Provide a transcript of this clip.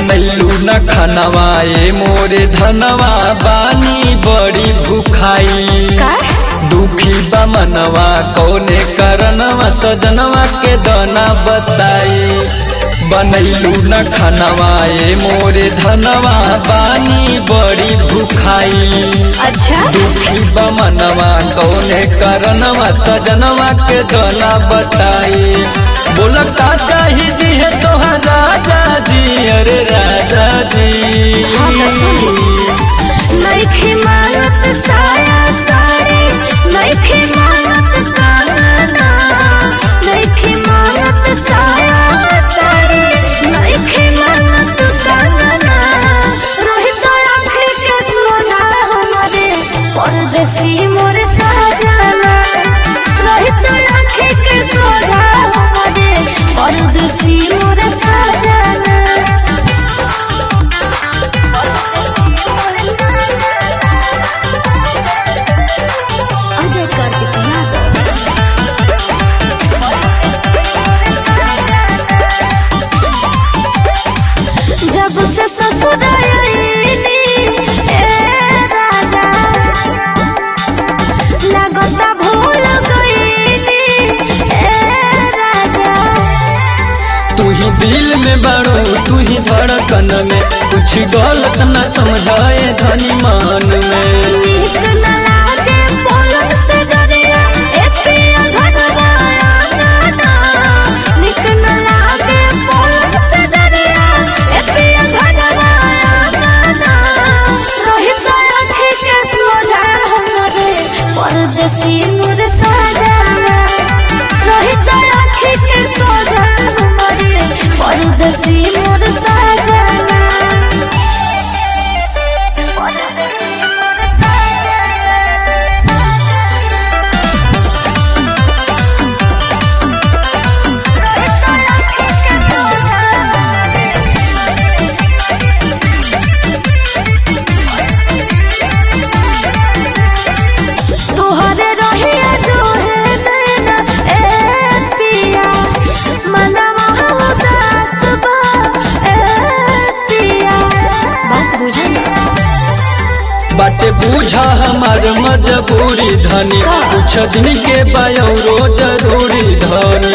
बनैलू न खनवा ए मोरे धनवा बानी बड़ी भूखाई का दुखी बा मनवा कौने करनवा सजनवा के दाना बताई बनैलू न खनवा ए मोरे धनवा बानी बड़ी भूखाई अच्छा दुखी बा मनवा कौने करनवा सजनवा के दाना बताई बोला का चाहिए है तोहर राजा जी अरे राजा जी हाँ तो सुनी नइखे मानत साया साड़ी नइखे मानत काना नइखे मानत साया साड़ी नइखे मानत काना रोहित आँखें के सोना हमारे परदेसी मोर साजना रोहित आँखें के सोना हमारे परदेसी मोर साजना अजय कार्तिक यादव जब से ससुर आईनी ए राजा लगता भूल गईनी ए राजा तू ही दिल में बड़ो तू ही धड़कन में कुछ गलत न समझाए धनी मान में नीक न लागे पलक से जरिया ए पिया घटवाया गाना नीक न लागे पलक से जरिया ए पिया घटवाया गाना रोहित आँखी के सोझा हमरे परदेसी मोर साजना रोहित आँखी के सोझा हमरे परदेसी मोर साजना तोहरे रहिया जो है नैना ए पिया मनवा उदास बा ए पिया बात बुझे ना बाटे बूझा हमार मजबूरी धनी का? कुछ दिन के बायो जरूरी धनी